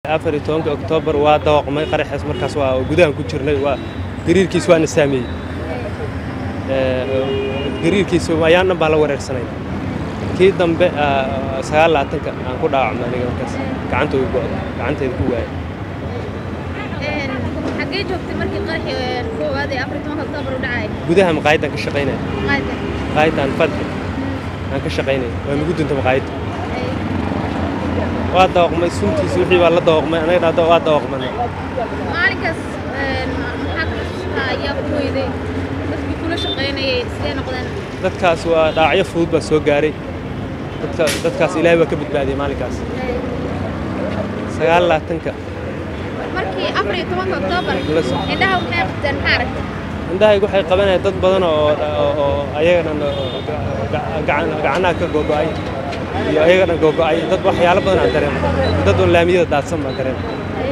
afar iyo tobanka oktoobar waa dawaqmay qaraxaas markaas waa gudahan ku jirnay waa gariirkiis waana saameeyey gariirkiisa ayaan dhan baa la wareersanay kii dambe sagaal laatanka aan ku dhaawacmay aniga markaas gacanta way go'da gacantayda ku waayay xaggee joogtay markii qaraxii koowaad ee afar iyo tobanka oktoobar u dhacay gudaha maqaayadaan ka shaqaynaya qaayda maqaayadaan fadhi aan ka shaqaynaya waa nagu dunta maqaayadda waa dawaqmay suntiisa wixii baa la dawaqmay anaga dhahdo waa dawaqmana maalinkaas maxaa ka xasuustaa ayaa ku weyday dadkii kula shaqaynayay sidee noqdeen dadkaas waa dhaacyo fudud baa soo gaaray dadka dadkaas ilaahay waa ka badbaadiyey maalinkaas sagaal laatanka markii afar iyo tobanka oktoobar indhaha waxay qabteen maxaa aragtay indhahaygu waxay qabanayaan dad badan oo oo ayagana gacanaha ka gogo'ay iyo ayagana gogo'ay dad waxyaalo badan aan dareemo dad oo laamiyada daadsan baan dareemo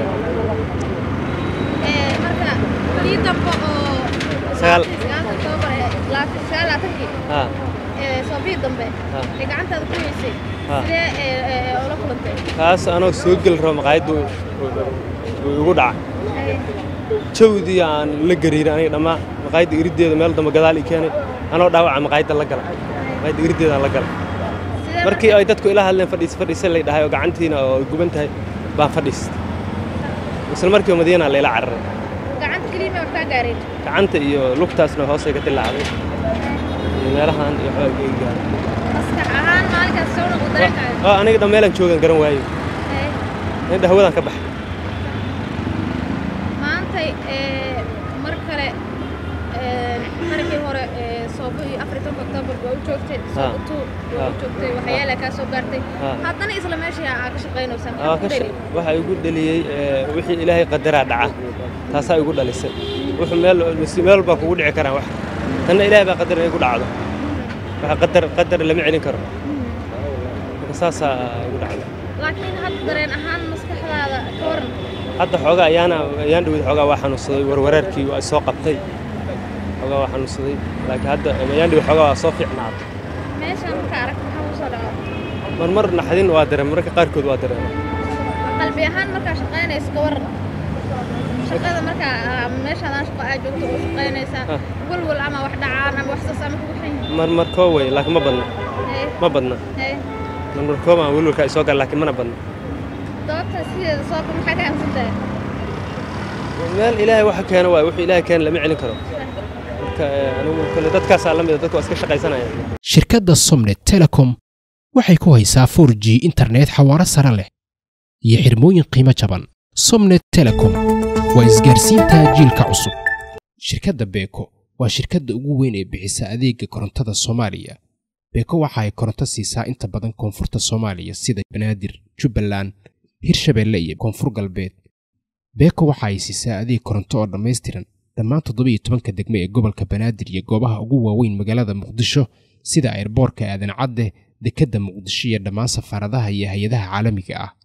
marka kii dambe oo Sagaal. sagaalka oktoobar ee laatan- sagaal laatankii ha ee soobihii dambe Ha. ee gacantaada ku weysay Ha. sidee ee, ee, ula kulantay kaas anoo soo geli rabo maqaayaddu wuu igu dhacay jawdii aan la gariirin aniga dhammaan maqaayadda iriddeeda meel dambe gadaal ii keenay anoo dhaawaca maqaayadda la gala maqaayadda iriddeeda aan la gala sidee markii ay dadku ila hadleen fadhiis fadhiisan lay dhahay oo gacantiina oo ay guban tahay baan fadhiistay isla markiiba madiina layla cararay gacanta keliya ma kaa gaareen gacanta iyo lugtaasna hoosay ka dilaacday iyo meelahan iyo xoogga ii gaaray maskax ahaan maalinkaas soo noqo dareenkaaga oo aniga dhan meelaan joogan garan waayo Ee, indha hawadaan ka baxay maantay ee, mar kale ee, qarigii hore ee, soobo iyo afar iyo tobanka oktoobar waa u joogtay soobo two waa u Ha. joogtay waxyaala kaa soo gaartay Ha. haddana isla meeshii aa ka shaqaynaysaa Aa, maxaa ka ku sha- dheli waxa igu dhaliyey ee, wixii ilaahay qadaraa dhaca taasaa igu dhalisay wuxuu meel masi- meel baa kugu dhici karaan wax tanna ilaahay baa qadar inay ku dhacdo waxa qadar qadar lama celin karo marka saasaa igu dhacday laakiin hadda dareen ahaan maskaxdaada ka waran hadda xoogaa ayaana ayaan dhawid xoogaa waa xanuunsaday warwareerkii waa soo qabtay xoogaa waa xanuunsaday laakiin hadda ayaan dhawid xoogaa waa soo fiicnaaday meeshaan marka aragta maxaa kuu soo dhaco marmar naxdin waa dareema marka qaarkood waa dareema qalbi ahaan markaa shaqaynayso ka waran shaqada markaa aa, meeshaadaan shaqo aa joogto oo shaqaynaysaa Ha. walwal ama wax dhacaan ama wax saas ama kugu xun yihiin marmar koo wey laakiin ma badna Ee, ma badna ee, marmar koo baan welwelkaa isoo gala laakiin mana badna doobta sideeda sooba maxaa ka aaminsan tahay meel ilaahay waxa keena waay wuxuu ilaahay keena lama celin karo marka eh, anigu kale dadkaasaa la mida dadka waa iska shaqaysanaya shirkadda somnet telecom waxay ku haysaa 4g internet xawaaro sare leh iyo xirmooyin qiimo jaban somnet telecom waa isgaarsiinta jiilka cusub shirkadda beeko waa shirkadda ugu weyn ee bixisa adeega korontada soomaaliya beeko waxa ay koronto siisaa inta badan koonfurta soomaaliya sida banaadir jubbaland hirshabeelle iyo koonfur galbeed beeko waxa ay siisaa adeeg koronto oo dhammaystiran dhammaan toddobiyo tobanka degme ee gobolka banaadir iyo goobaha ugu waaweyn magaalada muqdisho sida airboorka aadan cadde dekedda muqdisho iyo dhammaan safaaradaha iyo hay-adaha caalamiga ah